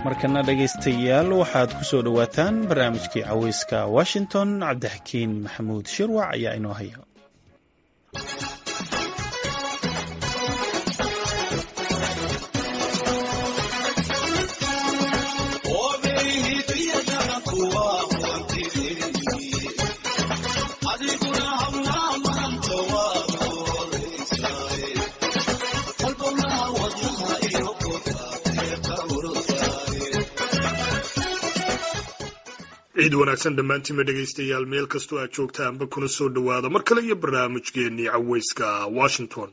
markana dhegaystayaal waxaad ku soo dhowaataan barnaamijkii caweyska washington cabdixakiin maxamuud shirwac ayaa inoo haya ciid wanaagsan dhammaantiinba dhegaystayaal meel kastoo aad joogtaanba kuna soo dhowaada mar kale iyo barnaamijkeennii caweyska washington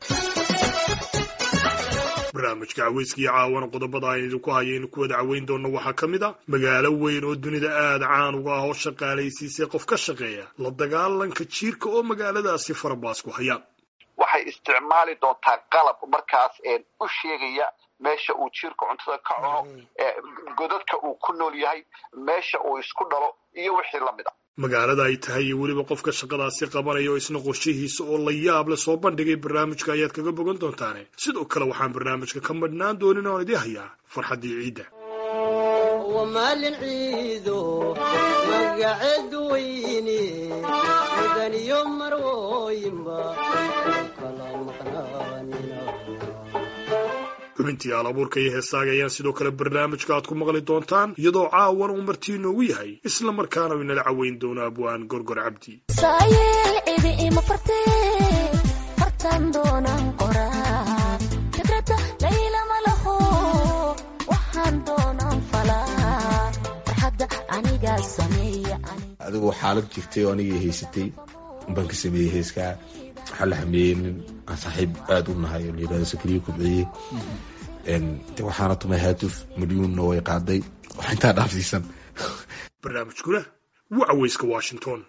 barnaamijka caweyska iyo caawana qodobada aan idinku hayaynu ku wada caweyn doonno waxaa ka mid a magaalo weyn oo dunida aada caan uga ah oo shaqaalaysiisay qof ka shaqeeya la dagaalanka jiirka oo magaaladaasi farabaas ku hayaan waxay isticmaali doontaa qalab markaas u sheegaya meesha uu jiirka cuntada ka cuno godadka uu ku nool yahay meesha uu isku dhalo iyo wixii la mid a magaalada ay tahay iyo weliba qofka shaqadaasi qabanaya oo isna qorshihiisa oo la yaab leh soo bandhigay barnaamijka ayaad kaga bogan doontaane sidoo kale waxaan barnaamijka ka madhnaan doonin oon idii hayaa farxaddii ciidda maalin ciido magaceed weyne mudaniyo marwooyinba kala maqnaanina xubintii al abuurka iyo heesaaga ayaan sidoo kale barnaamijka aad ku maqli doontaan iyadoo caawan uu martii inoogu yahay isla markaana u inala caweyn doono abwaan gorgor cabdi saayeel cidi ima fartee fartan doonaan qoraa fikradda laylama laho waxaan doonaan falaa farxadda anigaa sameeya adigoo xaalad jirtay oo anigii haysatay baan ka sameeyey heeskaa waxaa la hameeyey nin aan saaxiib aada u nahay oo la yidhahdo sakriye kubciye de waxaana tumay haatuf milyuunna way qaaday wax intaa dhaafsiisan barnaamijkuna waa caweyska washington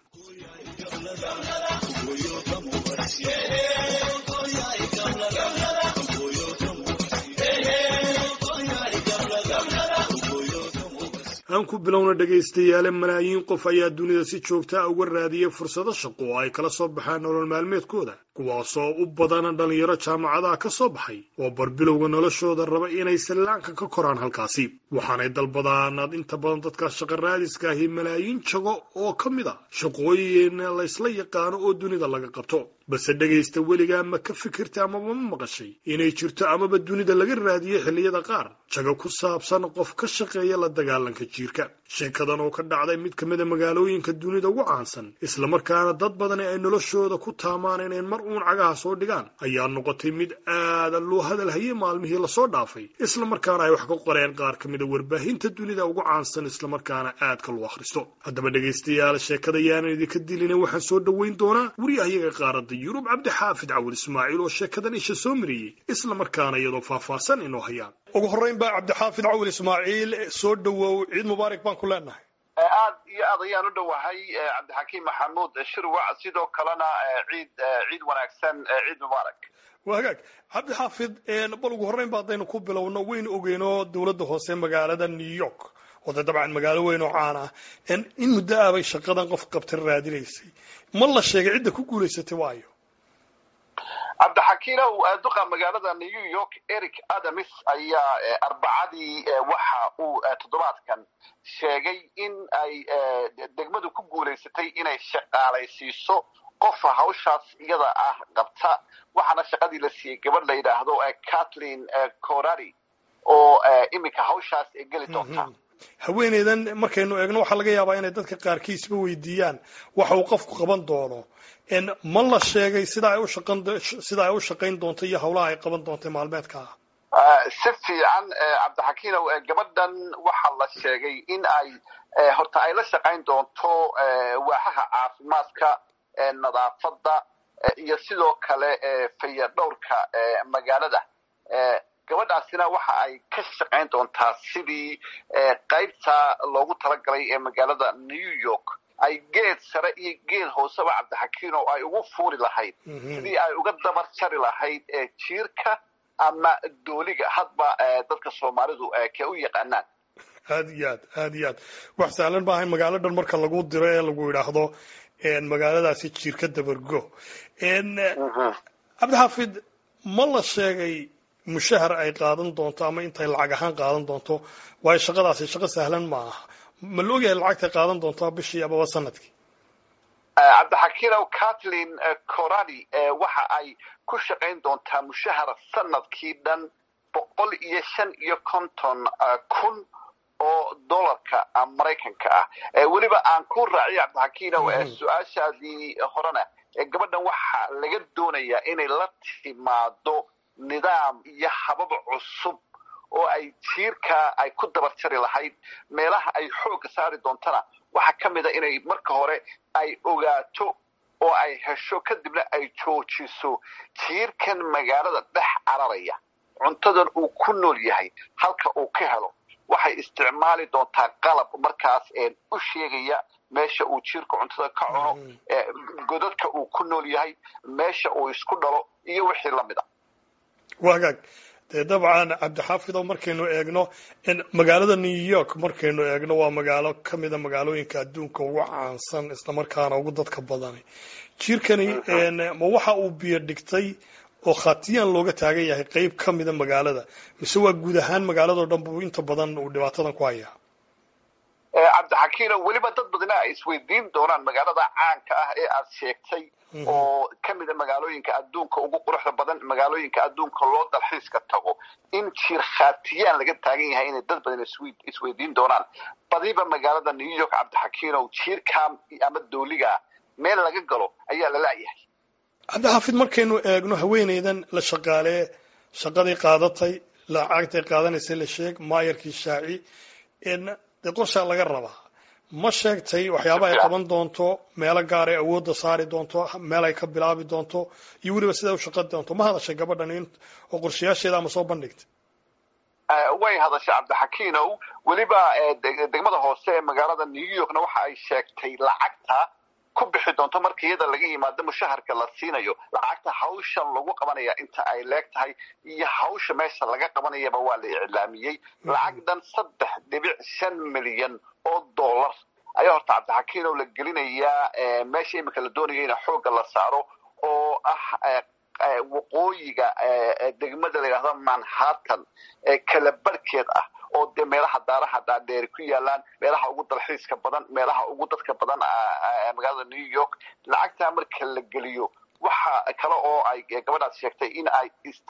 aan ku bilowna dhegaystayaale malaayiin qof ayaa dunida si joogtaa uga raadiyay fursado shaqo oo ay kala soo baxaan nolol maalmeedkooda kuwaasoo u badana dhallinyaro jaamacadaha ka soo baxay oo barbilowga noloshooda raba inay sallaanka ka koraan halkaasi waxaanay dalbadaanaad inta badan dadka shaqa raadiska ahi malaayiin jago oo ka mid a shaqooyin laysla yaqaano oo dunida laga qabto balse dhegaysta weligaa ma ka fikirta amaba ma maqashay inay jirto amaba dunida laga raadiyey xilliyada qaar jago ku saabsan qof ka shaqeeya la dagaalanka jiirka sheekadan oo ka dhacday mid ka mid a magaalooyinka dunida ugu caansan islamarkaana dad badani ay noloshooda ku taamaan inay mar uun cagaha soo dhigaan ayaa noqotay mid aada loo hadalhayay maalmihii lasoo dhaafay islamarkaana ay wax ka qoreen qaar ka mid a warbaahinta dunida ugu caansan islamarkaana aadka loo akhristo haddaba dhegaystayaal sheekada yaanan idinka dilina waxaan soo dhoweyn doonaa waryahayaga qaaradda yurub cabdixaafid cawil ismaaciil oo sheekadan isha soo mariyey islamarkaana iyadoo faahfaahsan inoo hayaan ugu horreyn baa cabdixaafid cawil ismaaciil soo dhowow ciid mubaarak baan ku leenahay aad iyo aad ayaan u dhowahay cabdixakiim maxamuud shirwac sidoo kalena ciid ciid wanaagsan ciid mubaarak waa hagaag cabdixaafid bal ugu horreyn ba haddaynu ku bilowno waynu ogeyno dowladda hoose magaalada new york oo dee dabcan magaalo weyn oo caan ah in muddo ah bay shaqadan qof qabtan raadinaysay ma la sheegay cidda ku guulaysatay waayo cabdixakiinow duqa magaalada new york eric adamis ayaa arbacadii waxa uu toddobaadkan sheegay in ay degmadu ku guulaysatay inay shaqaalaysiiso qofa hawshaas iyada ah qabta waxaana shaqadii la siiyey gabadh la yidhaahdo kathleen corari oo iminka hawshaas geli doonta haweeneydan markaynu eegno waxaa laga yaabaa inay dadka qaarkiisba weydiiyaan waxa uu qofku qaban doono ma la sheegay sida ay ushaqan sida ay u shaqayn doonto iyo hawlaha ay qaban doonta maalmeedka ah si fiican cabdixakiinow gabadhan waxaa la sheegay in ay horta ay la shaqayn doonto waaxaha caafimaadka nadaafadda iyo sidoo kale fayadhowrka magaalada gabadhaasina waxa ay ka shaqayn doontaa sidii qaybta loogu talagalay ee magaalada new york ay geed sare iyo geed hooseba cabdixakiin oo ay ugu fuuri lahayd sidii ay uga dabar jari lahayd jiirka ama dooliga hadba dadka soomaalidu kee u yaqaanaan aad iyo aad aad iyo aad wax sahlan maahay magaalo dhan marka lagu diro ee lagu yidhaahdo magaaladaasi jiirka dabargo cabdixaafid ma la sheegay mushahar ay qaadan doonto ama intay lacag ahaan qaadan doonto waayo shaqadaasi shaqo sahlan ma aha ma la ogyahay lacagtay qaadan doonto bishii amaba sanadkii cabdixakiinow kathleen corani waxa ay ku shaqayn doontaa mushahar sanadkii dhan boqol iyo shan iyo konton kun oo dollarka maraykanka ah weliba aan ku raaciyo cabdixakiinow su-aashaadii horena gabadhan waxaa laga doonayaa inay la timaado nidaam iyo habab cusub oo ay jiirka ay ku dabar jari lahayd meelaha ay xoogga saari doontana waxaa ka mid a inay marka hore ay ogaato oo ay hesho kadibna ay joojiso jiirkan magaalada dhex cararaya cuntadan uu ku nool yahay halka uu ka helo waxay isticmaali doontaa qalab markaas u sheegaya meesha uu jiirka cuntada ka cuno godadka uu ku nool yahay meesha uu isku dhalo iyo wixii la mid a wagaag dee dabcan cabdixaafidow markaynu eegno magaalada new york markaynu eegno waa magaalo ka mida magaalooyinka adduunka ugu caansan islamarkaana ugu dadka badani jiirkani ma waxa uu biyo dhigtay oo khatiyaan looga taagan yahay qeyb ka mida magaalada mise waa guud ahaan magaaladao dhan buu inta badan uu dhibaatadan ku hayaa cabdixakiino weliba dad badina ay isweydiin doonaan magaalada caanka ah ee aad sheegtay oo ka mida magaalooyinka adduunka ugu quruxda badan magaalooyinka adduunka loo dalxiiska tago in jiir khatiyaan laga taagan yahay inay dad badan isweydiin doonaan badiba magaalada new york cabdixakiinow jiirka ama dooliga meel laga galo ayaa la laayahay cabdixaafid markaynu eegno haweeneydan la shaqaalee shaqadii qaadatay lacagtay qaadanaysay la sheeg maayarkii shaaci dee qorshaa laga rabaa ma sheegtay waxyaaba ay qaban doonto meelo gaar ay awoodda saari doonto meel ay ka bilaabi doonto iyo weliba siday u shaqan doonto ma hadashay gabadhan oo qorshayaasheeda ama soo bandhigtay way hadashay cabdixakiinow weliba degmada hoose ee magaalada new yorkna waxa ay sheegtay lacagta ku bixi doonto marka iyada laga yimaado mushaharka la siinayo lacagta hawshan lagu qabanaya inta ay leeg tahay iyo hawsha meesha laga qabanayaba waa la iclaamiyey lacag dhan saddex dhibic shan milyan oo dollar ayaa horta cabdixakiinow la gelinayaa meesha iminka la doonaya in xoogga la saaro oo ah waqooyiga degmada la yidhahdo manhattan kala barhkeed ah oo dee meelaha daaraha dhaadheeri ku yaalaan meelaha ugu dalxiiska badan meelaha ugu dadka badan magaalada new york lacagtaa marka la geliyo waxa kale oo ay gabadhaas sheegtay in ay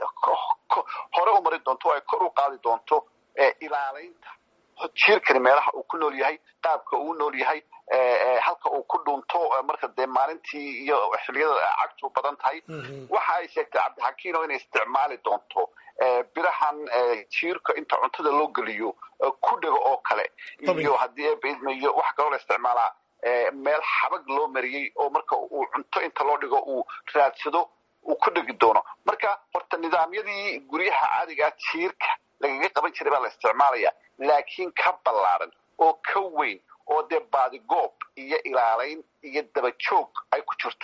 hore u mari doonto o ay kor u qaadi doonto ilaalaynta jiirkani meelaha uu ku nool yahay qaabka uu nool yahay halka uu ku dhunto marka dee maalintii iyo xiliyada cagtu badan tahay waxa ay sheegtay cabdixakiino inay isticmaali doonto birahan jiirka inta cuntada loo geliyo ku dhego oo kale iyo haddii ebaidmayo wax kaloo la isticmaalaa meel xabag loo mariyey oo marka uu cunto inta loo dhigo uu raadsado uu ku dhegi doono marka horta nidaamyadii guryaha caadigaa jiirka lagaga qaban jiray baa la isticmaalaya laakiin ka ballaaran oo ka weyn oo dee baadigoob iyo ilaalayn iyo dabajoog ay ku jirto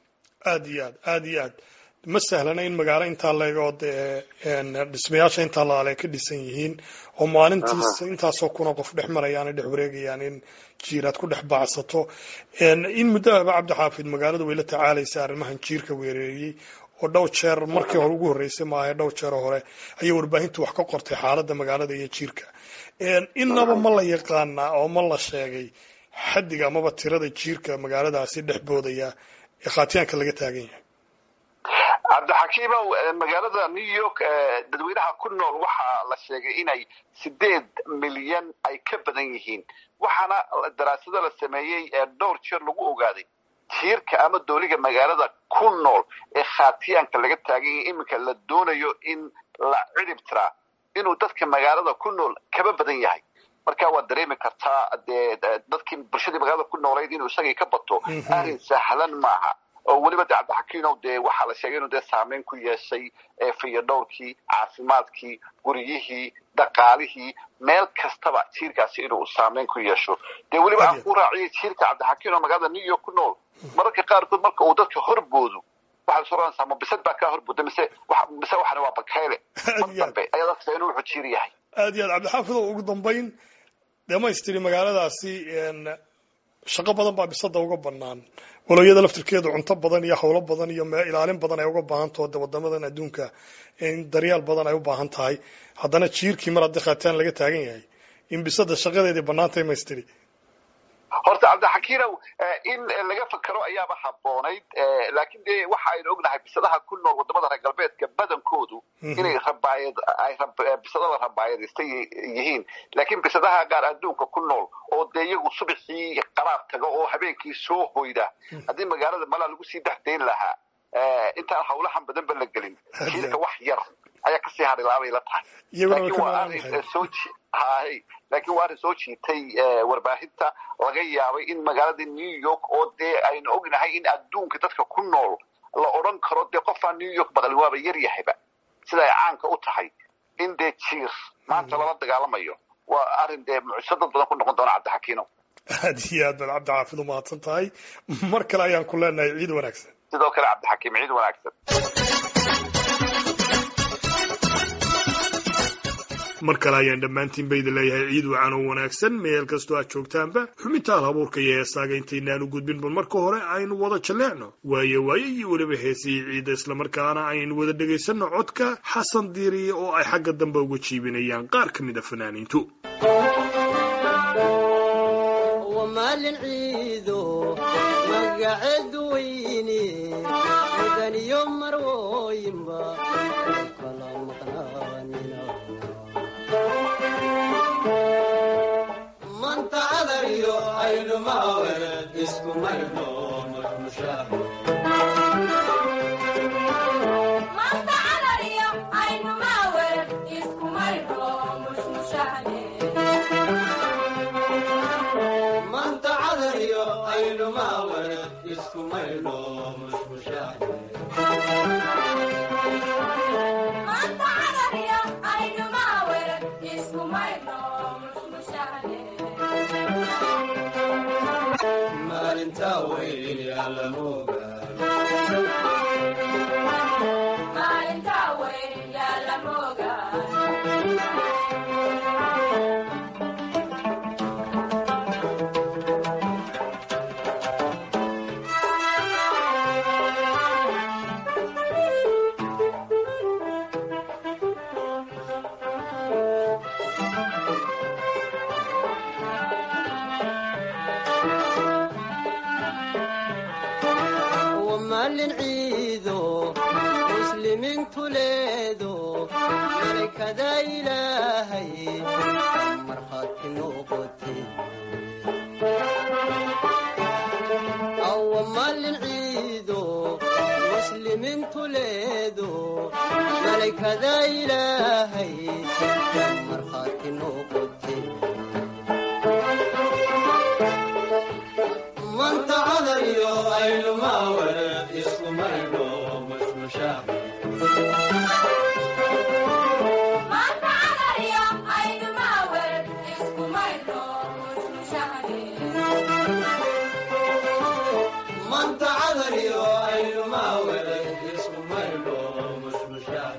aad iyo aad aad iyo aad ma sahlana in magaalo intaa leegoo dee dhismayaasha intaa laale ka dhisan yihiin oo maalintiis intaasoo kuna qof dhex marayaan dhex wareegayaan in jiiraad ku dhex baacsato in muddo ahba cabdixaafid magaaladu way la tacaalaysa arrimahan jiirka weereeyey oo dhowr jeer markii hore ugu horreysay maaha dhowr jeero hore ayay warbaahintu wax ka qortay xaaladda magaalada iyo jiirka innaba ma la yaqaanaa oo ma la sheegay xaddiga amaba tirada jiirka magaaladaasi dhex boodaya ee khaatiyaanka laga taagan yahay cabdixakiimow magaalada new york dadweynaha ku nool waxaa la sheegay inay sideed milyan ay ka badan yihiin waxaana daraasado la sameeyey dhowr jeer lagu ogaaday jiirka ama dooliga magaalada ku nool ee khaatiyaanka laga taagan yahay iminka la doonayo in la cidhib tiraa inuu dadka magaalada ku nool kaba badan yahay marka waad dareemi kartaa dee dadkii bulshadii magaalada ku noolayd inuu isagii ka bato arrin sahlan maaha oo weliba de cabdixakiinow dee waxaa la sheegay inuu dee saameyn ku yeeshay fayadhowrkii caafimaadkii guryihii dhaqaalihii meel kastaba jiirkaasi inuu saameyn ku yeesho dee weliba aan ku raaciyay jiirka cabdixakiinow magaalada new york ku nool mararka qaarkood marka uu dadka horboodo waxaad is oranaysaa ma bisad baa kaa horbooda mise mise waxani waa bakayle mar dambe ayaad arkaysaa inuu wuxuu jiir yahay aad iyo aad cabdixaafid oo ugu dambayn dhamaystiri magaaladaasi shaqo badan baa bisada uga banaan walow iyada laftirkeedu cunto badan iyo howlo badan iyo mee ilaalin badan ay uga baahan taho de wadamadan adduunka in daryaal badan ay u baahan tahay haddana jiirkii mar haddii khaataan laga taagan yahay in bisada shaqadeedii banaantay maystiri horta cabdixakiinow in laga fakero ayaaba haboonayd laakiin dee waxa aynu ognahay bisadaha ku nool wadamada reer galbeedka badankoodu inay rabaayad ay bisadada rabaayadaysta yihiin laakiin bisadaha qaar adduunka ku nool oo dee iyagu subaxii qaraab taga oo habeenkii soo hoyda haddii magaalada malaa lagu sii dexdayn lahaa intaan hawlahan badanba la gelin jiirka wax yar ayaa kasii harilaabay la tahay laakiin waa arrin soo hay laakiin waa arrin soo jiitay warbaahinta laga yaabay in magaalada new york oo dee aynu ognahay in adduunka dadka ku nool la odhan karo dee qofaan new york baqli waaba yar yahayba sida ay caanka u tahay in dee jiir maanta lala dagaalamayo waa arrin dee mucjiso dad badan ku noqon doona cabdixakiino aad iyo aad baad cabdixaafid u mahadsan tahay mar kale ayaan ku leenahay ciid wanaagsan sidoo kale cabdixakiim ciid wanaagsan mar kale ayaan dhammaantiin ba idin leeyahay ciid wacan oo wanaagsan meel kastoo aad joogtaanba xubintaal habuurka iyo heesaaga intaynaan u gudbin bal marka hore aynu wada jalleecno waayo waayo iyo weliba heesihii ciidda islamarkaana aynu wada dhegaysanno codka xasan diiriye oo ay xagga dambe uga jiibinayaan qaar ka mid a fanaaniintu maalin ciido magaceed weyne mudaniyo marwooyinba kala maqnaanina manta cadariyo aynumawere isku maydho mushmushaa manta cadariyo aynumawere isku maydho mushmushaa maalintaa weyn yaalamoga maalin ciido muslimiintu leedo malakada ilaahay markhaati noqote awa maalin ciido muslimiintu leedo malakada ilaahay markhaati noqote manta cadariyo aynumawere isku maydho mushmushaa manta cadariyo aynumawere isku maydho mushmushaa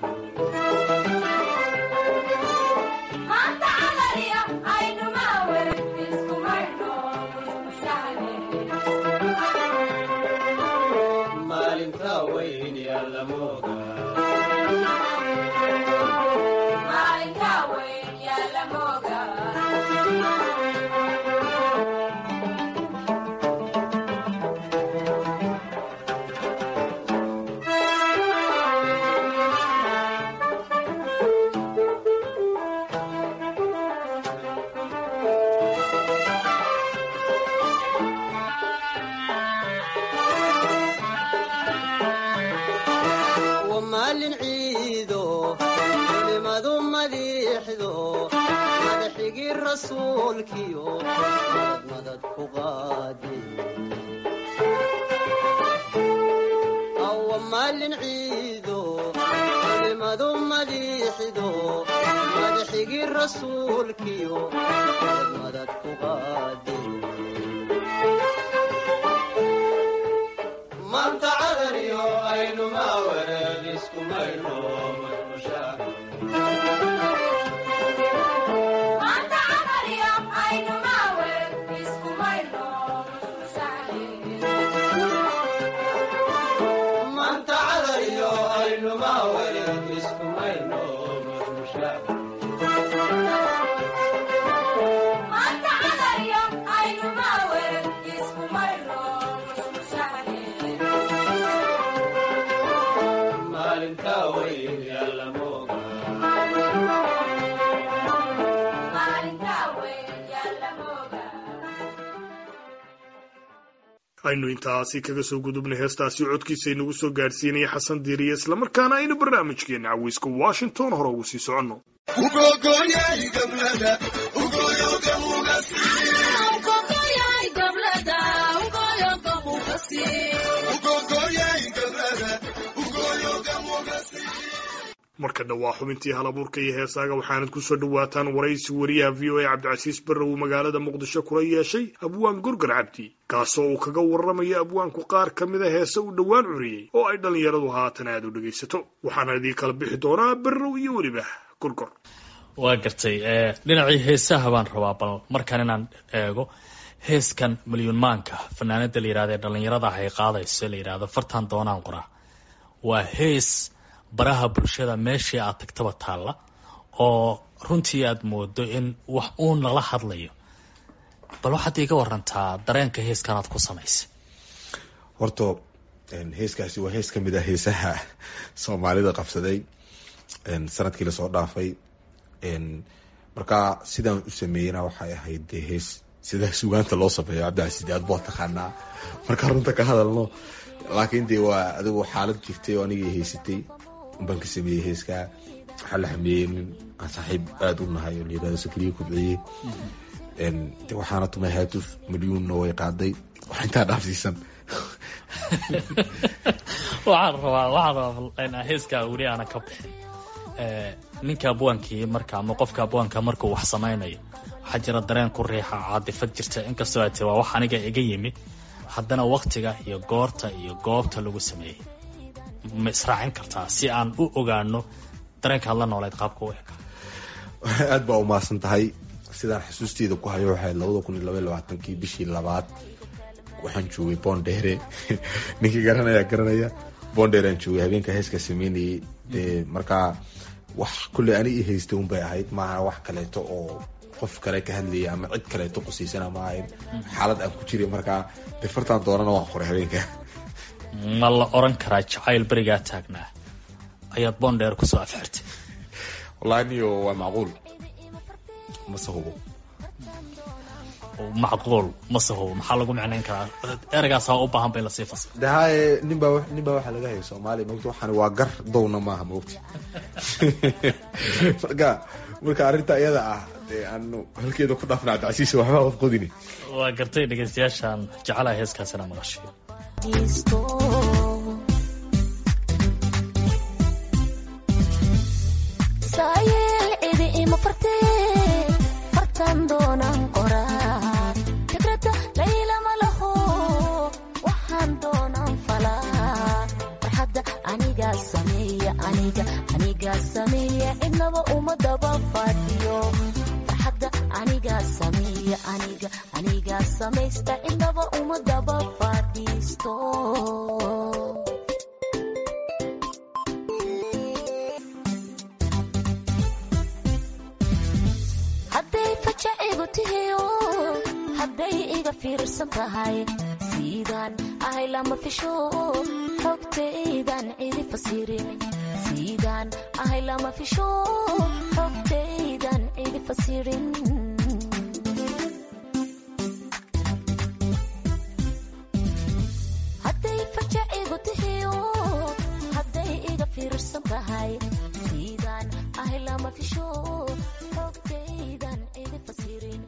maalintaa weyn yaalamoga wa maalin ciido culimadu madiixdo madaxigii rasuulkiyo madad madad ku qaadi awa maalin ciido culimadu madiixdo madaxigii rasuulkiyo madad madad ku qaadi manta cadariyo aynumawere isku maydho mushmushaa aynu intaasi kaga soo gudubnay heestaasi codkiisa inagu soo gaadhsiinaya xasan diiriye islamarkaana aynu barnaamijkeena caweyska washington hore ugu sii soconno marka dhawaa xubintii halabuurka iyo heesaaga waxaanad ku soo dhowaataan waraysi wariyaha v o a cabdicasiis barrow magaalada muqdisho kula yeeshay abwaan gorgar cabdi kaasoo uu kaga warramayo abwaanku qaar ka mida heese uu dhowaan curiyey oo ay dhallinyaradu haatan aad u dhegaysato waxaana idii kala bixi doonaa barrow iyo weliba gorgor waa gartay dhinacii heesaha baan rabaa bal markaan inaan eego heeskan milyuun maanka fanaanada la yihahda ee dhallinyarada ah ay qaadayso la yidhahdo fartan doonaan qoraa waa hees baraha bulshada meeshii aad tagtaba taalla oo runtii aad moodo in wax uun lala hadlayo bal waxaad iiga warantaa dareenka heeskan aad ku samaysay horta heeskaasi waa hees ka mid ah heesaha soomaalida qabsaday sanadkii lasoo dhaafay markaa sidaan u sameeyena waxay ahayd dee hees sida sugaanta loo sameeyo cabdicasiid aad baa taqaanaa markaa runta ka hadalno laakiin dee waa adigu xaalad jirtay oo anigii haysatay baan ka sameeyey heeskaa waxaa la xameeyey nin aan saaxiib aada u nahay oo layirahdo sakriye kubciyey de waxaana tumay haatuf milyuunna way qaaday wax intaa dhaafsiisan waxaan rabaa waxaan rabaa heeskaa weli aana ka bixin ninka abwaankii marka ama qofka abwaanka markuu wax samaynayo waxaa jira dareen ku riixa caadifad jirta inkastoo ay tii waa wax aniga iga yimi haddana waktiga iyo goorta iyo goobta lagu sameeyey ma israacin kartaa si aan u ogaano dareenkaad la nooleed qaabka u eka aad baa umaasan tahay sidaan xusuusteeda ku hayo waxay labada kun iyo labaiy labaatankii bishii labaad waxaan joogay bondheere ninkii garanaya garanaya bondheere aan joogay habeenka heeska sameynayay dee markaa wax kulley ani i haysta un bay ahayd maaha wax kaleeto oo qof kale ka hadlaya ama cid kaleeto qusiisana ma ahayn xaalad aan ku jiray markaa de fartaan doonana waan qoray habeenka ma la oran karaa jacayl berigaa taagnaa ayaad bondheer kusoo afxirtay wallahi niyo waa macquul mase hubo macquul mase hubo maxaa lagu micnayn karaa ereygaasa u baahan ba in lasii fasiro de haye nin baa nin baa waxaa laga haya soomaaliya mogta waxaan waa gar downa maaha mogta marka marka arrinta iyada ah dee aanu halkeeda ku dhaafna cabdicasiis waxbaa qof qodini waa gartay dhegeystayaashaan jecelaha heeskaasina maqashiyo saayeel cidi ima fartee fartan doonaan qoraa fikrada laylama laho waxaan doonaan falaa farxadda anigaa sameeya aniga anigaa sameeya cidnaba uma daba fadhiyo farxadda anigaa sameeya aniga anigaa samaysta cidnaba uma daba fadhiisto hadday fajacigu tihiyo hadday iga fiirsan tahay siidaan ahay lama fisho xogtaydan cidi fasirin siidaan ahay lama fisho xogtaydan cidi fasirin hadday fajacigu tihiyo hadday iga fiirsan tahay siidaan ahay lama fisho xogtaydan cidi fasirin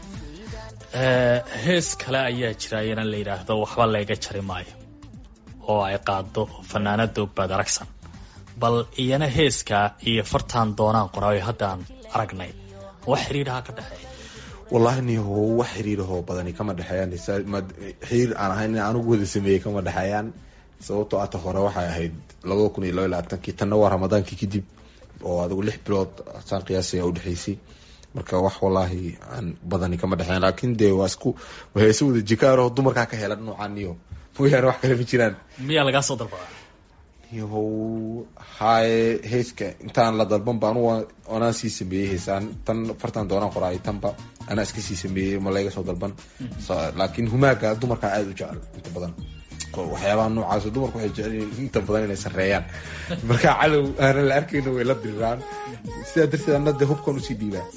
hees kale ayaa jira iyana la yidhaahdo waxba layga jari maayo oo ay qaado fanaanada ogbaad aragsan bal iyana heeska iyo fartaan doonaan qoraayo haddaan aragnay wax xiriiraha ka dhexeeya wallahi niho wax xiriirahoo badani kama dhexeeyaan xiriir aan ahayn in anugu wada sameeyey kama dhexeeyaan sababtoo ata hore waxay ahayd labada kun iyo laba iyo labaatankii tanna waa ramadaankii kadib oo adigu lix bilood saan qiyaasaya udhexaysay marka wax wallaahi aan badani kama dhexeyn laakiin dee waa isku heese wada jikaaroo dumarkaa ka hela noocaan iyo mooyaane wax kale ma jiraan miyaa lagaa soo dalbadaa yahow haye heeska intaan la dalban ba anugu anaa sii sameeyey heesaan tan fartan doonaan qoraay tanba anaa iska sii sameeyey ma layga soo dalban laakiin humaaga dumarkaa aada u jecel inta badan waxyaabaha noocaas dumarku waxay jecel inta badan inay sareeyaan marka cadow aanan la arkayna way la diriraan sidaa darteed ana de hubkan usii dhiibaa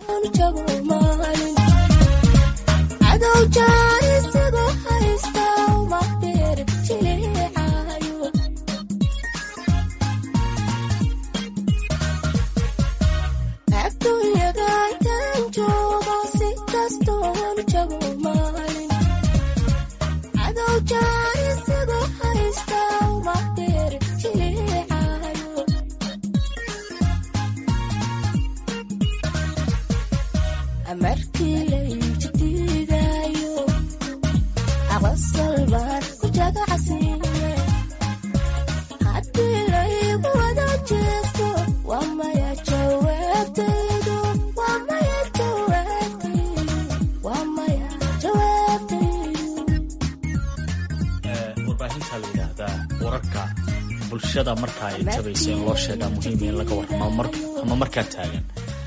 cadow jaanisigoo haysta bulshada marka ay tabayso in loo sheegaa muhiim in laga warramo mar ama markaa taagan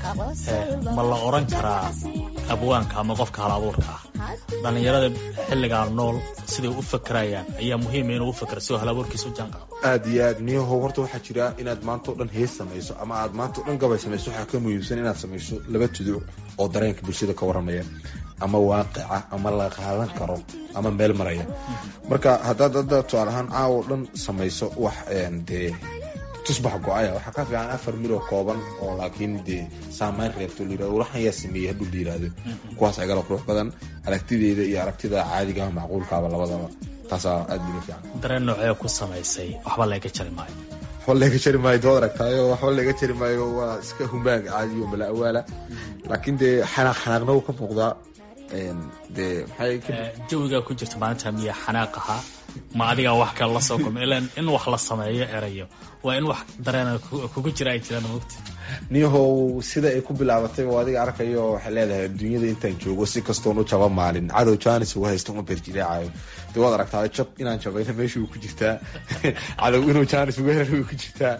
ma la oran karaa abwaanka ama qofka hal abuurka ah dhallinyarada xilligaa nool siday u fakerayaan ayaa muhiima inuu u fakero si hal abuurkiisa u jaanqaado aad iyo aad niyahow horta waxaa jira inaad maanta o dhan hees samayso ama aad maanta o dhan gabay samayso waxaa ka muhiimsan inaad samayso laba tuduc oo dareenka bulshada ka warramaya ama waaqica ama la qaadan karo ama meel maraya marka haddaad hadda tusaale ahaan caawa o dhan samayso wax dee tusbax go-aya waxaa ka fiican afar mil oo kooban oo laakiin dee saameyn reebto layirahdo waxan yaa sameeyey hadduu la yirahdo kuwaas agala qurux badan aragtideeda iyo aragtida caadigaha macquulkaaba labadaba taasaa aad bila fiican dareen noocee ku samaysay waxba laga jari maayo waxba laga jari maayo dood aragtaayo waxba laga jari maayo waa iska humaag caadiyo mala awaala laakiin dee xanaaq xanaaqna wuu ka muuqdaa dee maxay jawigaa ku jirta maalinta miya xanaaq ahaa ma adigaa wax kale lasoo kulma ilaan in wax la sameeyo erayo waa in wax dareena kugu jira ay jiraan mogta niyahow sida ay ku bilaabatay oo adiga arkayo waxay leedahay adduunyada intaan joogo si kastoon u jaba maalin cadow janis uga haysta uma berjilaacayo de waad aragtaa jab inaan jabayna meesha way ku jirtaa cadow inuu janis uga helo way ku jirtaa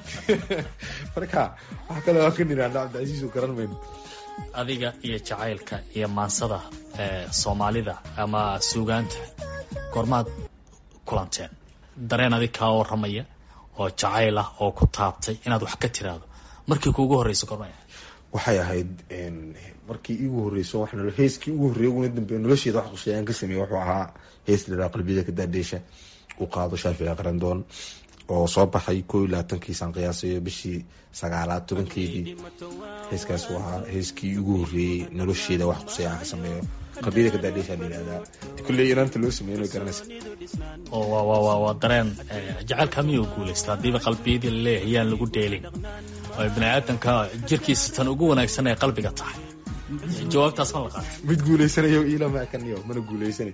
marka wax kale waa ka niraana cabdicasiis u garan mayno adiga iyo jacaylka iyo maansada soomaalida ama suugaanta goormaad kulanteen dareen adig kaa warramaya oo jacayl ah oo ku taabtay inaad wax ka tiraado markii kuugu horreysa goormay waxay ahayd markii iigu horreyso wax heeskii ugu horreeyay uguna dambeeya nolosheeda wax quseeyaan ka sameeyey wuxuu ahaa hees liraa qalbiyada ka daadheesha uu qaado shaafici qarandoon oo soo baxay koo iyo labaatankiisaan qiyaasayo bishii sagaalaad tobankeedii heeskaas uu ahaa heeskii ugu horreeyey nolosheeda wax quseeya aan ka sameeyo qalbiyada ka daadheeshaa la yihahdaa kulley inaanta loo sameeyo garanaysa oo wa wa wa waa dareen jacaylka miyuu guulaysta haddiiba qalbiyadii laleeyahay yaan lagu dheelin oo bini aadamka jirkiisa tan ugu wanaagsan ay qalbiga tahay jawaabtaas ma la qaatay mid guulaysanayo ilamaakanyo mana guulaysanay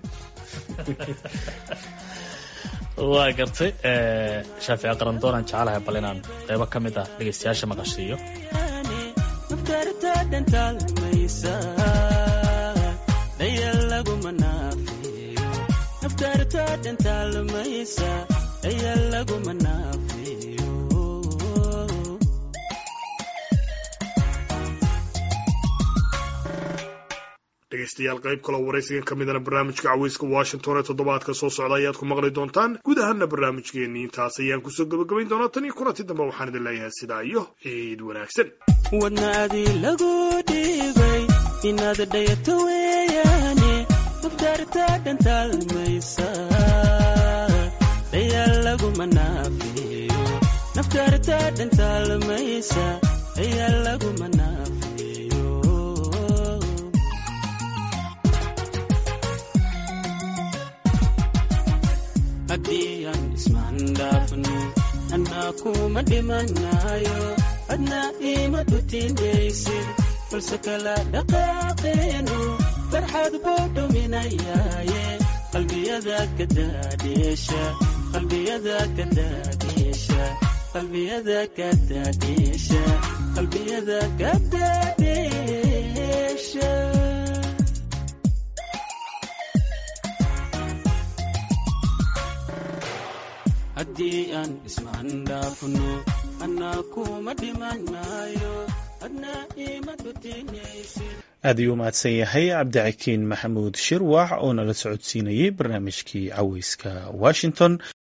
waa gartay shaafici qarandoonaan jecelahay bal inaan qaybo ka mid ah dhegaystayaasha maqashiiyo dhegaystayaal qayb kaloo waraysigan ka midana barnaamijka caweyska washington ee toddobaadka soo socda ayaad ku maqli doontaan guud ahaana barnaamijkeenii intaas ayaan kusoo gebagabayn doonaa tan iyo kulanti dambe waxaan idin leeyahay sidaa iyo ciid wanaagsan wadnaadii lagu dhiibay inaad dhayato weeyaane maftaarta dhantaalmaysa dhayaal laguma naafiyo naftaarta dhantaalmaysa dhayaal laguma naafiyo haddii aan ismaandhaafno annaa kuma dhimanayo adna ima dhutinaysid balse kala dhaqaaqeenu farxad buu dhuminayaaye qalbiyada ka daadheesha qalbiyada ka daadheesha qalbiyada ka daadheesha qalbiyada ka daadheesha haddii aan ismaandhaafno annaa kuma dhimanayo adna ima dhutinaysid aad ayuu umahadsan yahay cabdicakiin maxamuud shirwax oo nala socodsiinayey barnaamijkii caweyska washington